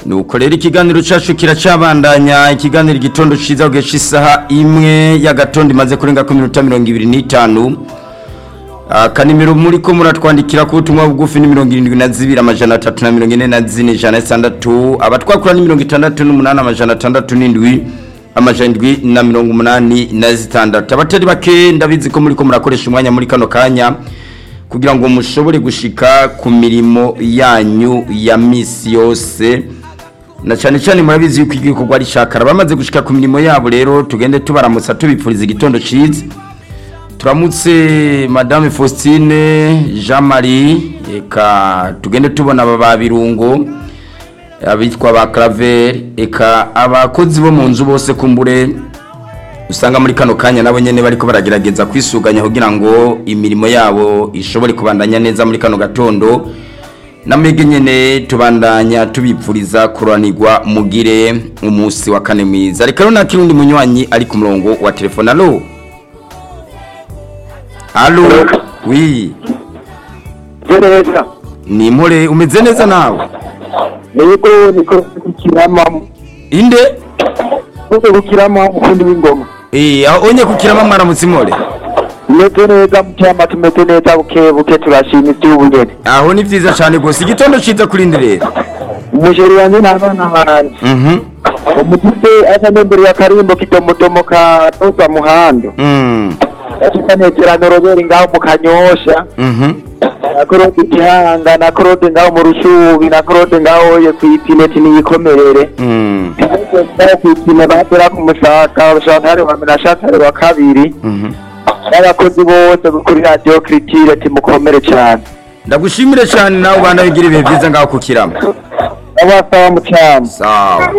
nuko rero ikiganiro cyacu kiracabandanya ikiganiro igitondo cyiza ugesha isaha imwe y'agatondo imaze kurenga ku minota mirongo ibiri n'itanu akanimero muri ko muratwandikira ku butumwa bugufi ni mirongo irindwi na zibiri amajana atatu na mirongo ine na zine ijana na zitandatu abatwakura ni mirongo itandatu n'umunani amajana atandatu n'indwi amajana indwi na mirongo umunani na zitandatu abatari bake ndabizi ko muri ko murakoresha umwanya muri kano kanya kugira ngo mushobore gushika ku mirimo yanyu ya misi yose na cyane cyane murabizi yuko igikorwa ari shakara bamaze gushika ku mirimo yabo rero tugende tubaramutsa tubipfuriza igitondo cyiza turamutse madame faustine jean marie eka tugende tubona aba babirungo abitwa ba claver eka abakozi bo mu nzu bose kumbure usanga muri kano kanya nabo nyene bariko baragerageza kwisuganya kugira ngo imirimo yabo ishobore kubandanya neza muri kano gatondo namwege nyene tubandanya tubipfuriza kuranirwa mugire umunsi wa kane mwiza reka rero nakirundi munywanyi ari ku murongo wa telefone alo alo wi neza ni impore umeze neza nawe yego niko kukirama inde niko kukirama umufundi w'ingoma eh aho onye kukirama mwaramutse impore tumeze neza mucyama tumeze neza buke buke turashima iby'ubugeni aho ni vyiza cane gose igitondo ciza kurindi rero umusheri wanjye n'abana banjye mhm umutute asa n'imbere ya karimbo kidomodomo ka toza muhando mm tukanezerano roberi ngaho mu kanyosha mhm na korode gihanga na korode ngaho mu rushubi na korode ngaho yo kwipineti niyikomerere mm ngaho kwipine batera ku musaka shantare wa mbere na shantare wa kabiri mhm n'abakozi bose kuri radiyo kiritire timukomere cyane ndagushimire cyane nawe ubana bigira ibihe byiza ngaho kukirama n'abasaba mu cyama sawa